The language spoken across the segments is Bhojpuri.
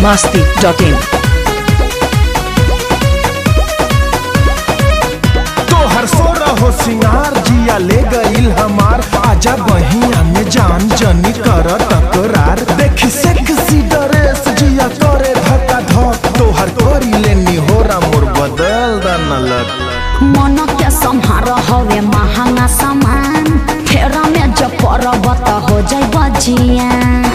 masti.in. तोहर सोरा हो सिंगार जिया ले गईल हमार आजा बहिया में जान जनी कर तकरार देखी सेक्सी ड्रेस जिया करे धक्का धक तोहर करी लेनी होरा मोर बदल दनलक मन के सम्हार हवे महंगा सामान फेरा में जब परब त हो जाई बजिया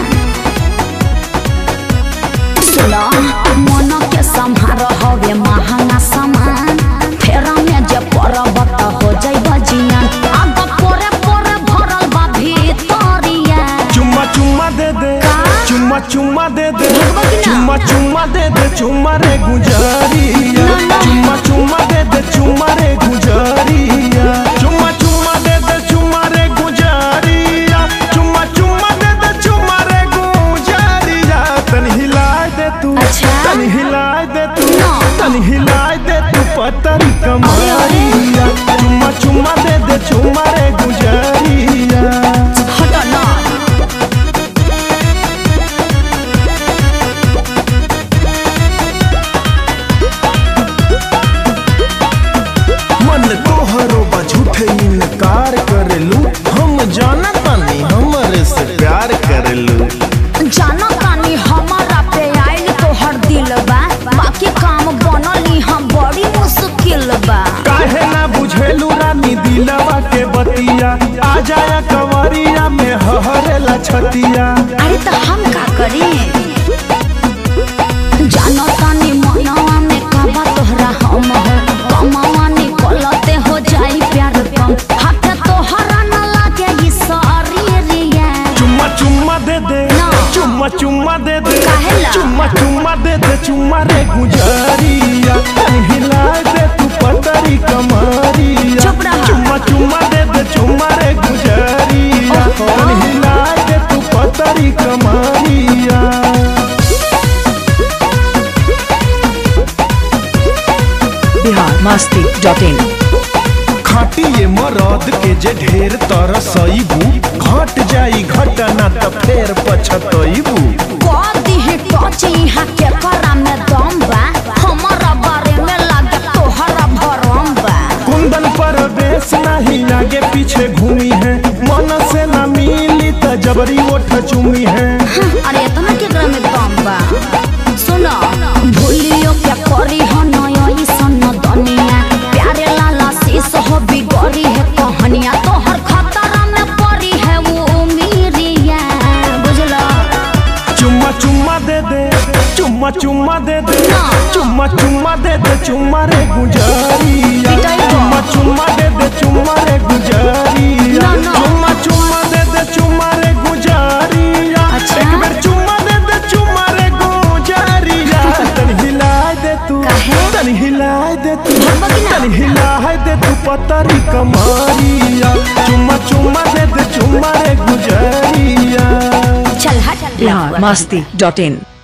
सुनो मन के सम्हार हवे महंगा सामान फेरा में जब परब त हो जाई बजिया आग पोरे पोरे भरल बा भीतरिया चुम्मा चुम्मा दे दे का? चुम्मा चुम्मा दे दे भगवा की ना? चुम्मा चुम्मा दे दे चुम्मा रे गुजरिया ना, ना। चुम्मा चुम्मा दे दे चुम्मा रे गुजरिया चुम्मा चुम्मा दे दे चुम्मा रे गुजरिया चुम्मा चुम्मा दे दे चुम्मा रे गुजरिया तन हिलाए दे तू अच्छा? तन हिलाए दे तू ना। तन हिलाए दे तू पतरी कमरिया चुम्मा चुम्मा दे दे चुम्मा रे गुजरिया हट ना मन तोहरो बा झूठे इनकार करेलू हम जाना तानी हमरे से प्यार करेलू जानो तानी हमारा पे आइल तोहर दिल बा बाकी काम बनली हम बड़ी मुश्किल बा काहे ना बुझेलू रानी दिलवा के बतिया आ जाया कंवरिया में हहरेला छतिया अरे तो हम का करी जानो तानी मनवा में काबा तोहरा हम हो कमावा निकलते हो जाई प्यार कम हाथ तोहरा न लागे ई शरीरिया चुम्मा चुम्मा दे दे ना। चुम्मा चुम्मा दे दे काहेला? चुम्मा चुम्मा दे दे चुम्मा रे गुजरिया तन हिलाए दे तू पतरी कमरिया चुप रहा। चुम्मा चुम्मा दे दे चुम्मा रे गुजरिया ओहो। तन हिलाए दे तू पतरी कमरिया Bihar masti.in. खाटी ये मरद के जे ढेर तरसईबू घट जाई घटना त फेर पछतईबू कदी ही टच यहाँ के करा में दम बा हमारा बारे में लागे तोहरा भरम बा कुंदन पर बेस नहीं आगे पीछे घूमी है मन से न मिली त जबरी ओठ चुमी है अरे इतना केकरा में दम बा सुनो भूलियो क्या करी हो नयो ई सन दुनिया प्यारे लाला शीश हो बिगड़ी है कहानिया तोहर खतरा में पड़ी है वो उमीरिया बुझलो चुम्मा चुम्मा दे दे चुम्मा चुम्मा दे दे ना। चुम्मा चुम्मा दे दे चुम्मा रे गुजरिया पिटाई को। चुम्मा चुम्मा दे दे चुम्मा रे गुजरिया ना, ना। चुम्मा चुम्मा दे दे चुम्मा रे गुजरिया अच्छा। एक बेर चुम्मा दे दे चुम्मा रे गुजरिया तन हिलाए दे तू काहे? तन हिलाए दे तू भगवा की ना? तन हिलाए दे तू पतरी कमरिया चुम्मा चुम्मा दे दे चुम्मा रे गुजरिया चल हट Bihar masti.in.